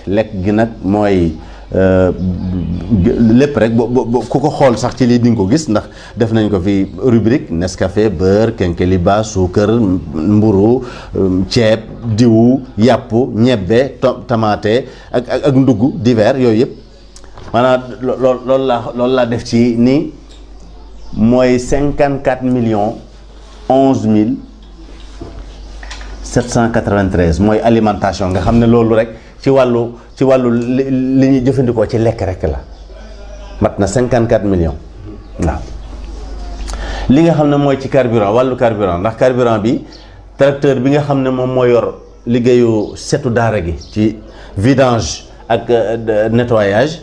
lekk gi nag mooy lépp rek bo ku ko xool sax ci lii di nga ko gis ndax def nañ ko fi rubrique Nescafé beurre kenkeliba suukar mburu ceeb diwu yàpp ñebbe tamaate ak ak ak ndugg divers yooyu yëpp maanaam lool loolu laa loolu laa def ci ni mooy cinquante quatre millions onze mille sept cent quatre-vingt-treize mooy alimentation nga xam ne loolu rek ci wàllu ci wàllu li ñuy jëfandikoo ci lekk rek la mat na cinquante quatre millions waaw li nga xam ne mooy ci carburant wàllu carburant ndax carburant bi tracteur bi nga xam ne moom moo yor liggéeyu setu daara gi ci vidange ak nettoyage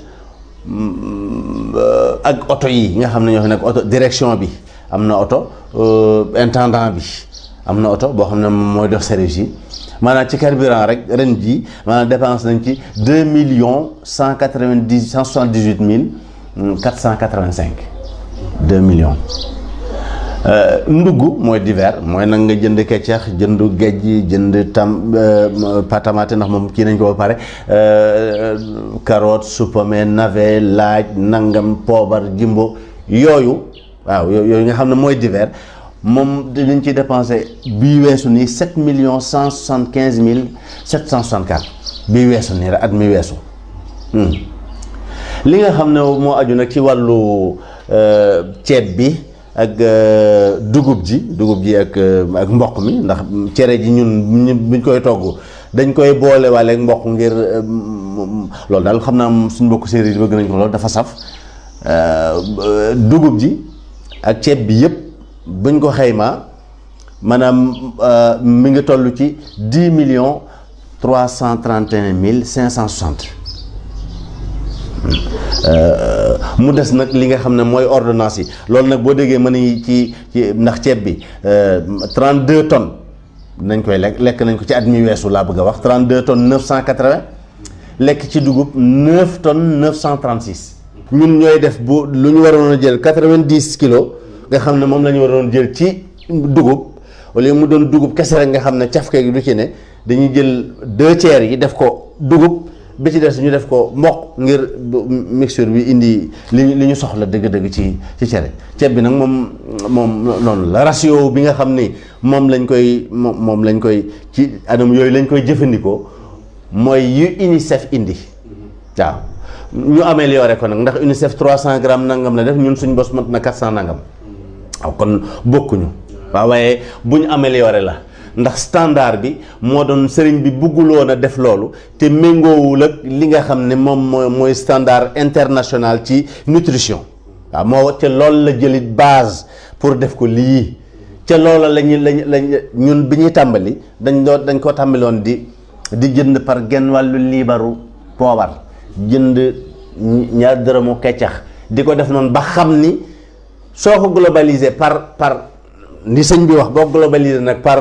ak oto yi nga xam ne ñoo fi nekk oto direction bi am na oto intendant bi am na oto boo xam ne moom mooy dox service yi maanaam ci carburant rek ren jii maanaam dépense nañ ci deux millions cent quatre-vingt-dix cent soixante-dix-huit mille quatre cent quatre-vingt-cinq deux millions ndugg mooy divers mooy nag nga jënd keccax jënd gejj jënd tam patamate ndax moom kii nañ ko ba pare carotte supame navet laaj nangam poobar jimbo yooyu waaw yooyu nga xam ne mooy divers moom dinañ ci dépensé bii weesu nii sept millions cent soixante quinze mille sept cent soixante quatre bii weesu nii rek at mi weesu li nga xam ne moo aju nag ci wàllu ceeb bi ak dugub ji dugub ji ak ak mboq mi ndax cere ji ñun buñ koy togg dañ koy boole waale ak mboq ngir loolu daal xam naa suñ mbokk séeréer yi bëgg nañ ko loolu dafa saf dugub ji ak ceeb bi yëpp buñ ko xaymaa maanaam mi ngi toll ci dix millions trois cent trente et un mille cinq cent soixante mu des nag li nga xam ne mooy ordonnance yi loolu nag boo déggee mën nañu ci ci ndax ceeb bi trente deux tonnes nañ koy lekk lekk nañ ko ci at mi weesu laa bëgg a wax trente deux tonnes neuf cent quatre vingt lekk ci dugub neuf tonnes neuf cent trente six ñun ñooy def bu lu ñu waroon a jël quatre vingt dix kilos nga xam ne moom la ñu waroon jël ci dugub wala mu doon dugub kese rek nga xam ne cafke gi du ci ne dañuy jël deux tiers yi def ko dugub bi ci des ñu def ko mboq ngir mixture bi indi li li ñu soxla dëgg-dëgg ci ci cere ceeb bi nag moom moom noonu la ratio bi nga xam ni moom lañ koy moom moom lañ koy ci anam yooyu lañ koy jëfandikoo mooy yu UNICEF indi waaw ñu amélioré ko nag ndax UNICEF 300 grammes nangam la def ñun suñ bos mat na 400 nangam waaw kon bokkuñu waaw waaye bu ñu amélioré la ndax standard bi moo doon sëriñ bi bugguloon a def loolu te méngoowul ak li nga xam ne moom mooy mooy standard international ci nutrition waaw moo ca loolu la jëlit base pour def ko lii ca loola lañu lañ lañ ñun bi ñuy tàmbali dañ doon dañ ko tàmbaloon di di jënd par genn wàllu liibaru poobar jënd ñaar dërëmu keccax di ko def noonu ba xam ni soo ko globalisé par par ni sëñ bi wax boo globalisé nag par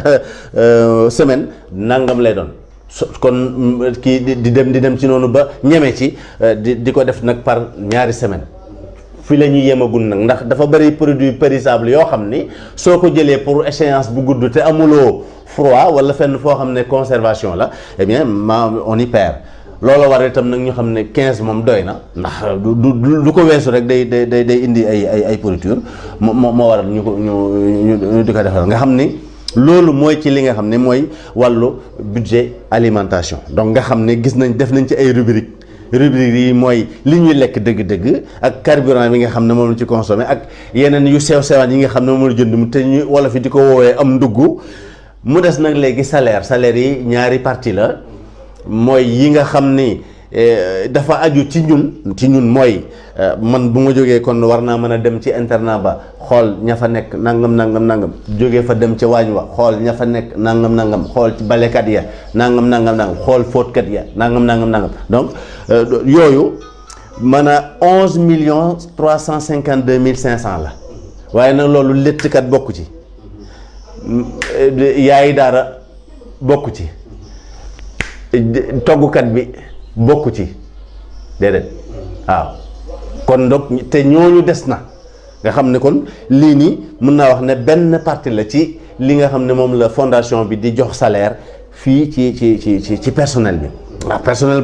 semaine nangam lay doon so kon kii di dem di dem ci noonu ba ñeme ci di di ko def nag par ñaari semaine fi la ñuy yemagul nag ndax dafa bëri produit périssable yoo xam ni soo ko jëlee pour échéance bu gudd te amuloo froid wala fenn foo xam ne conservation la eh bien ma on y perd loolu war itam nag ñu xam ne 15 moom doy na ndax du du du ko weesu rek day day day day indi ay ay ay pourriture moo moo waral ñu ko ñu ñu di ko defal nga xam ni loolu mooy ci li nga xam ne mooy wàllu budget alimentation donc nga xam ne gis nañ def nañ ci ay rubrique rubrique yi mooy li ñuy lekk dëgg-dëgg ak carburant bi nga xam ne moom la ci consommé ak yeneen yu sew sewaan yi nga xam ne moom la jënd mu te ñu wala fi di ko woowee am ndugg mu des nag léegi salaire salaire yi ñaari partie la mooy yi nga xam ni dafa aju ci ñun ci ñun mooy man bu ma jógee kon war naa mën a dem ci internat ba xool ña fa nekk nangam nangam nangam jógee fa dem ca waañ wa xool ña fa nekk nangam nangam xool ci balekat ya nangam nangam nangam xool fóotkat ya nangam nangam nangam donc yooyu mën a onze millions trois cent cinquante deux mille cinq cent la waaye nag loolu léttkat bokku ci yaayi daara bokku ci toggukat bi bokku ci déedéet waaw kon donc te ñooñu des na nga xam ne kon lii nii mën naa wax ne benn partie la ci li nga xam ne moom la fondation bi di jox salaire fii ci ci ci ci personnel bi waaw personnel